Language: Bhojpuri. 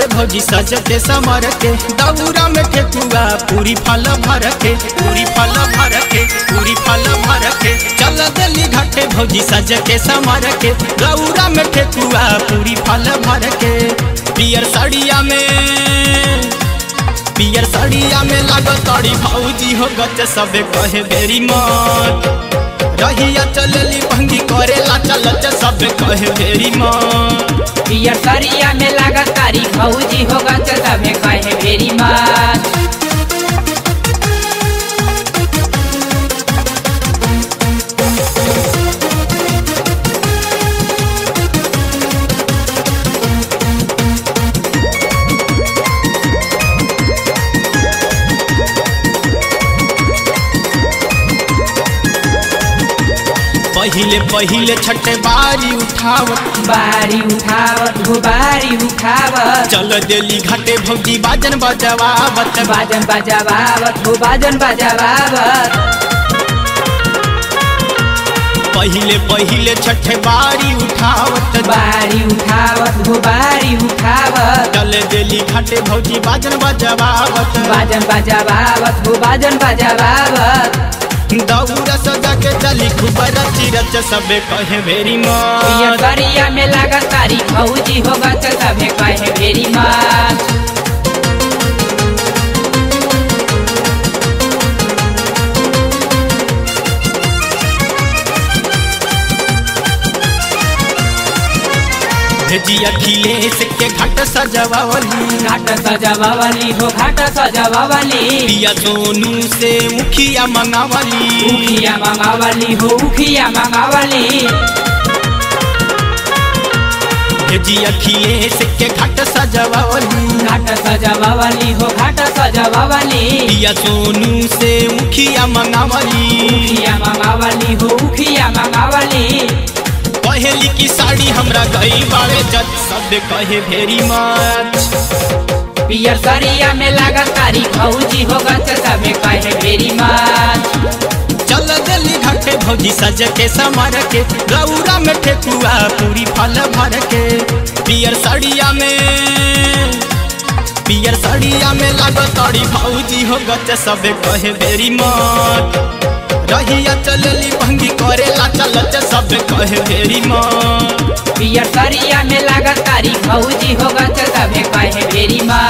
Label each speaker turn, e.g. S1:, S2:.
S1: घाटे भौजी सज के समर के दौरा में ठेकुआ पूरी फल भर के पूरी फल भर के पूरी फल भर के चल दिल्ली घाटे भौजी सज के समर के दौरा में ठेकुआ पूरी फल भर के पियर साड़िया में पियर साड़िया में लागो तड़ी भौजी हो गच सबे कहे बेरी मत रहिया चलली भंगी करेला चलच सबे कहे बेरी मत
S2: पियर सरिया में लागत तारी भौजी होगा तो तबे कहे भेरी मत
S1: पहिले पहिले छठे बारी उठावत
S2: बारी उठावत हो बारी उठावत
S1: चल देली घाटे भौजी बाजन बजवावत
S2: बाजन बजावावत हो बाजन बजावावत
S1: पहिले पहिले छठे बारी उठावत
S2: बारी उठावत हो बारी उठावत
S1: चल देली घाटे भौजी बाजन बजवावत
S2: बाजन बजावावत हो बाजन बजावावत
S1: दौरा सजा के चली खूब रची रच सबे कहे भेरी
S2: पियर
S1: मत
S2: सरिया में लागत तारी भौजी होगा तो तबे कहे भेरी मत
S1: भेजी अखिलेश के घाट सजवावली
S2: घाट सजावावली हो घाट सजावावली
S1: पिया सोनू से मुखिया मंगावली
S2: उखिया मंगावली हो उखिया मंगावली
S1: भेजी अखिलेश के घाट सजवावली
S2: घाट सजावावली हो घाट सजावावली
S1: पिया सोनू से मुखिया मंगावली
S2: उखिया मंगावली हो उखिया मंगावली
S1: कहेली की साड़ी हमरा गई बाड़े जत सब कहे भेरी मच
S2: पियर सरिया में लागत तारी भौजी होगा तो सबे कहे भेरी मत
S1: चल दिल्ली घाटे भौजी सज के समर के गौरा में ठेकुआ पूरी फल भर के पियर साड़िया में पियर साड़िया में लागो तड़ी भौजी हो गच सबे कहे बेरी मत रहिया चलली भंगी करेला चलच सबे कहे बेरी मत
S2: पियर सरिया में लागत तारी भौजी होगा तो सबे कहे भेरी मत